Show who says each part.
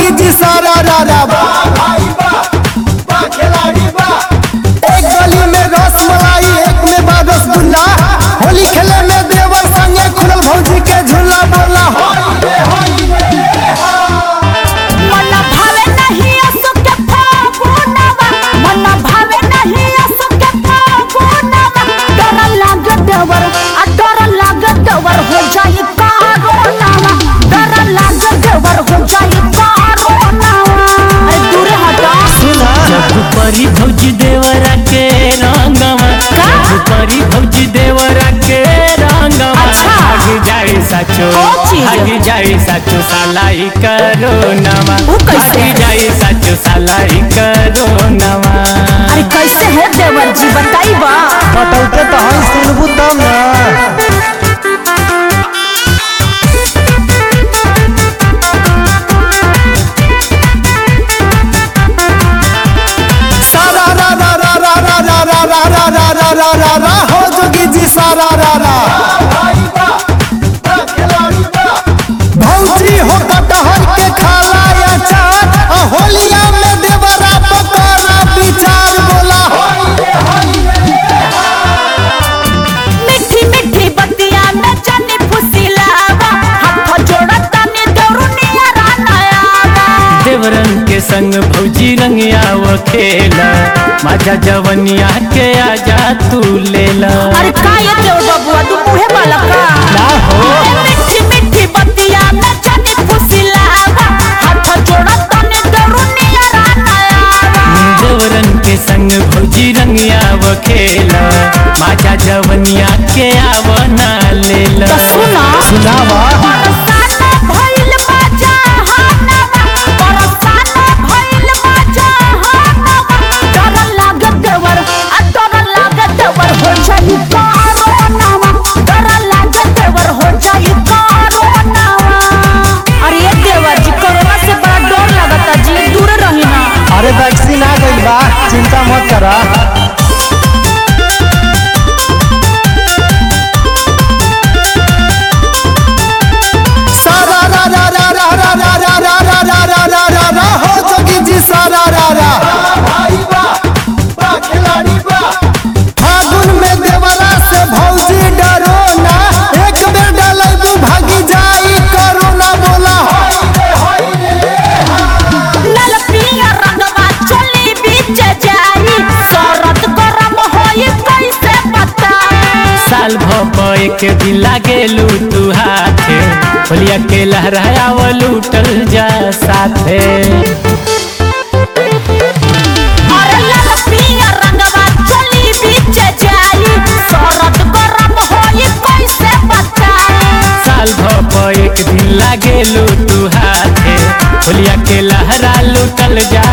Speaker 1: जोगी जी सारा रारा एक गली में रसमलाई एक में बा रसगुल्ला होली खेले में देवर संगे खुलल भौजी के झूला बोला
Speaker 2: मन भावे नहीं असु के फागुनवा मन भावे नहीं असु के फागुनवा डर लागे देवर आ डर लागे देवर हो जाई कारोनावा डर लागे देवर हो जाई कारोनावा अरे दूर हटा
Speaker 3: जब परी भौजी देवरा के रंगवा
Speaker 2: का?
Speaker 3: जब परी भौजी देवरा के रंगवा
Speaker 2: अच्छा।
Speaker 3: भाग जाए साचो
Speaker 2: ओ चीज।
Speaker 3: भाग जाए साचो सालाई करो नवा
Speaker 2: ऊ कैसे?
Speaker 3: भाग जाए साचो सालाई करो नवा
Speaker 2: अरे कैसे है देवर जी बताई बा
Speaker 1: बतौते तो हम सुनबू तब ना सारा रा रा रा रा रा रा रा रा रा रा रा रा रा रा हो जोगी जी सारा रा रा भौजी हो कटहर के खाला अचार आ होलिया में देवरा पकड़ा विचार बोला
Speaker 2: मीठी मीठी बतिया में जानी फुसिलावा हाथ जोड़ा तनी दौरुनिया रानायावा
Speaker 3: देवरन के संग भौजी रंगिया वो खेला माझा जवनिया के आजा तू लेला
Speaker 2: अरे का ये देव बबुआ तू मुहे वाला का
Speaker 3: ना हो
Speaker 2: मीठी मीठी बतिया में जानी फुसिलावा हाथ जोड़ा तनी दौरुनिया रानायावा
Speaker 3: देवरन के संग भौजी रंगिया वो खेला माझा जवनिया के आवना लेला
Speaker 2: तो सुना
Speaker 1: सुनावा
Speaker 2: बरसाना भइल बा जहानवा बरसाना भइल बा जहानवा डर लागत देवर आ डर लागत देवर हो जाई कारोनावा डर लागत देवर हो जाई कारोनावा अरे ये देवर जी कोरोना से बड़ा डर लगता जी दूर रही ना
Speaker 1: अरे वैक्सीन आ गई बा चिंता मत करा सारा रा रा रा रा रा रा रा रा रा रा रा रा रा रा हो जोगी जी सारा रा रा फागुन में देवरा से भौजी डरो ना एक बेर डलैबू भागी जाई करोना बोला
Speaker 2: लाल पिया रंगवा चली बीच जाई शरत गरम होई कैसे बताई
Speaker 3: साल भप एक दिन लागेलू तू हाथे होलिया के लहराया वो लूटल जा साथे
Speaker 2: अरे लाल पिया रंगवा चली बीच जाई शरत गरम होई कैसे बताई
Speaker 3: साल भप एक दिन लागेलू तू हाथे होलिया के लहरा लूटल जा